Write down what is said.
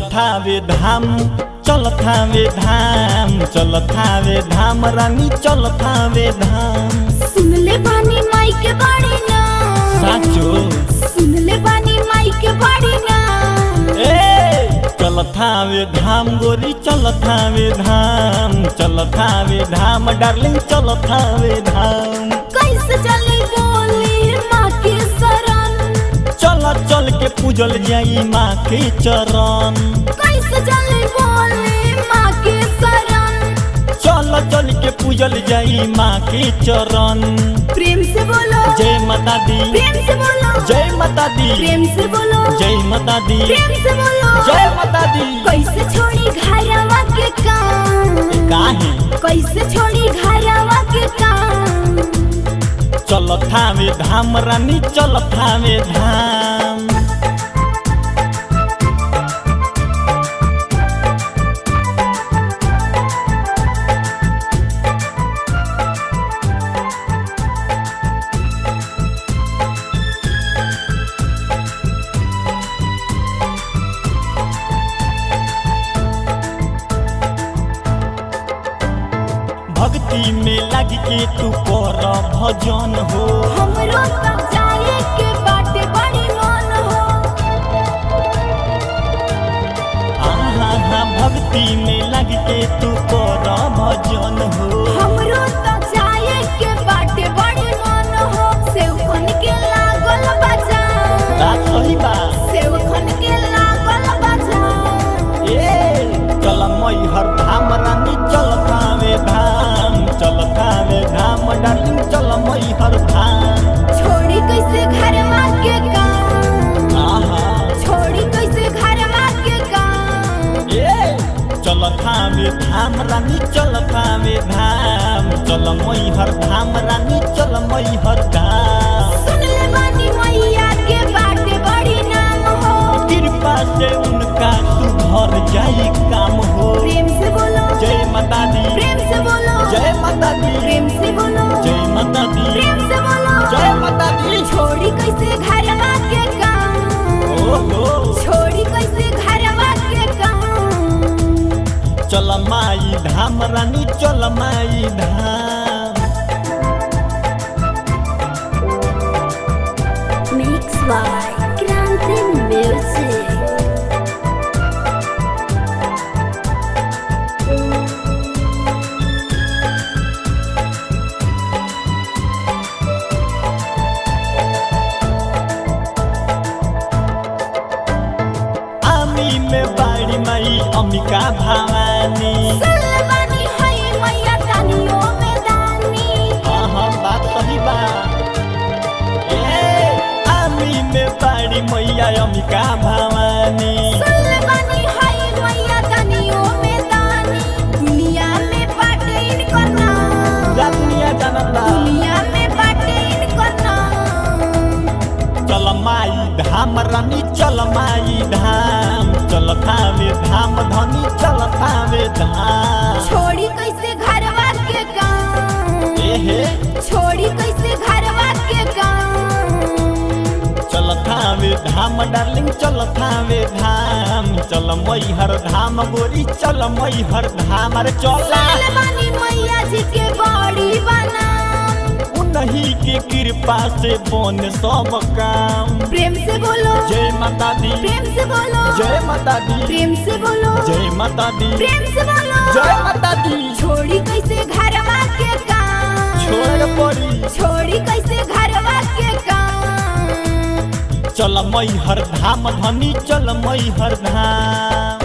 थावे धाम चल थावे धाम चल थावे धाम रानी चल थावे धाम सुन ले बानी माई के बाड़ी ना साचो सुन ले बानी माई के बाड़ी ना ए चल थावे धाम गोरी चल थावे धाम चल थावे धाम डार्लिंग चल थावे धाम कैसे चली बोली माँ के शरण चल चल के पूजल जाई माँ के चरण कैसे चली बोली माँ के शरण चल चल के पूजल जाई माँ के चरण प्रेम से बोलो जय माता दी प्रेम से बोलो जय माता दी प्रेम से बोलो जय माता दी प्रेम से बोलो जय माता दी कैसे छोड़ी घरवा के काम काहे कैसे छोड़ी घरवा के काम चल थावे धाम रानी चल थावे धाम भक्ति में लग के तू कर भजन हो हमरो तब जाए के बाटे बड़ी मन हो आहा हा भक्ति में लग के तू कर भजन हो हमरो तब जाए के बाटे बड़ी मन हो सेवखन के लागल बजा बात सही बात सेवखन के लागल बजा ए चल मैहर धाम रानी चल थावे धाम चल थावे धाम डार्लिंग चल मैहर धाम छोड़ी कैसे घरवा के काम आहा छोड़ी कैसे घरवा के काम ए चल थावे धाम रानी चल थावे धाम चल मैहर धाम रानी चल मैहर धाम सुन ले बानी मैया के बाटे बड़ी नाम हो कृपा से उनका सुधर जाई काम हो प्रेम से बोलो जय माता दी प्रेम से बोलो जय माता दी प्रेम से बोलो जय माता दी प्रेम से बोलो जय माता दी छोड़ी कैसे घरवा के काम ओहो छोड़ी कैसे घरवा के काम चल माई धाम रानी चल माई धाम Mix by Grande Music आमी में बाड़ी माई अम्बिका भवानी सुन ले बानी है मैया तानियों में दानी हाँ हाँ बात सही बा ए आमी में बाड़ी मैया अम्बिका भवानी सुन ले बानी है मैया तानियों में दानी दुनिया में बाटे इनकर नाम जा दुनिया जानता दुनिया में बाटे इनकर नाम चल माई धाम रानी चल माई धाम चल थावे धाम धनी चल थावे धाम छोड़ी कैसे घरवा के काम एहे छोड़ी कैसे घरवा के काम चल थावे धाम डार्लिंग चल थावे धाम चल मैहर धाम गोरी चल मैहर धाम अरे चल साल बानी मैया जी के बड़ी बनाम उन्हीं के कृपा से बन सब काम प्रेम से बोलो जय माता दी प्रेम से बोलो जय माता दी प्रेम से बोलो जय माता दी प्रेम से बोलो जय माता दी छोड़ी कैसे घरवा के काम छोड़ पड़ी छोड़ी कैसे घरवा के काम चल मैहर धाम धनी चल मैहर धाम